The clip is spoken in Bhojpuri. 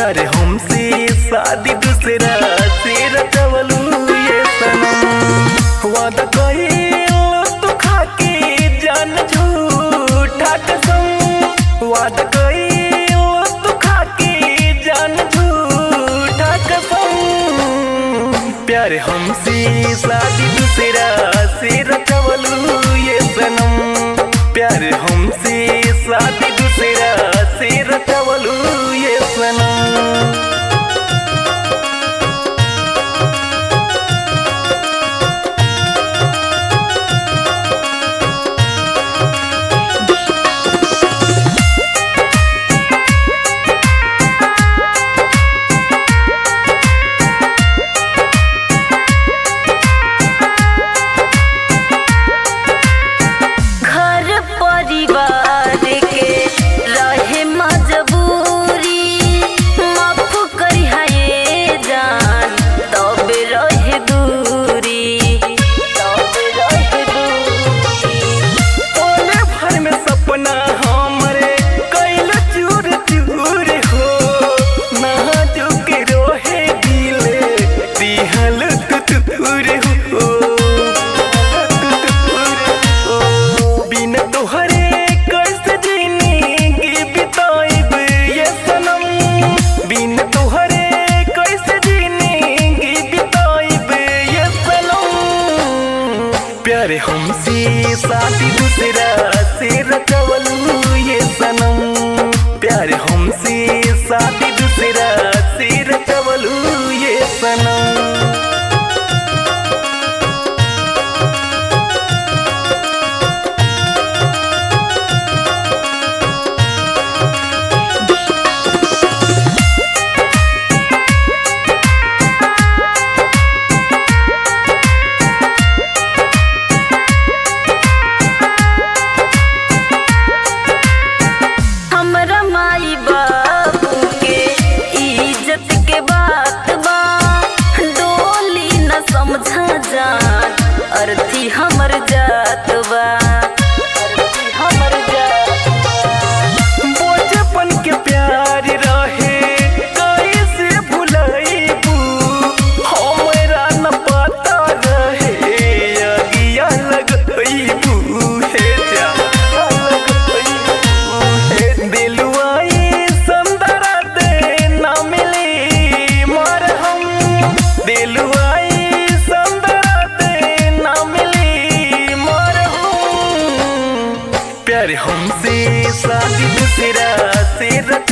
प्यार हमसे शादी दूसरा से रचवलू ये सनम वादा कइलो तू खाके जान झूठा कसम वादा कइलो तू खाके जान झूठा कसम प्यार हमसे शादी दूसरा से रचवलू ये सनम प्यार हमसे शादी दूसरा से रचवलू ये सनम घर परिवार के रहे मजबूरी माफ करी है जान तब रहे दूरी तब रहे दूरी ओले भर में सपना हमरे कैल चूर चूर हो नाजुक रोहे दिले दिहल तुतुर हो बिन तोहरे कैसे जिंदगी बिताइब ये सनम बिन तोहरे कैसे जिंदगी बिताइब ये सनम प्यार हमसे शादी दूसरा से रचवलू ये सनम प्यार हमसे शादी दूसरा से रचवलू ये सनम हमरा माई बाबू के इज्जत के बात बा डोली न समझा जान अर्थी हमर जात बा अर्थी हमर जात बा बचपन के प्यार रहे कैसे भुलाइबू हमरा न पता रहे अगिया लगइबू हे जा लगइबू हे दिलवाई संदरा दे ना मिली मरहम दिलवाई संदरा दे ना मिली मरहम प्यार हमसे शादी दूसरा से रच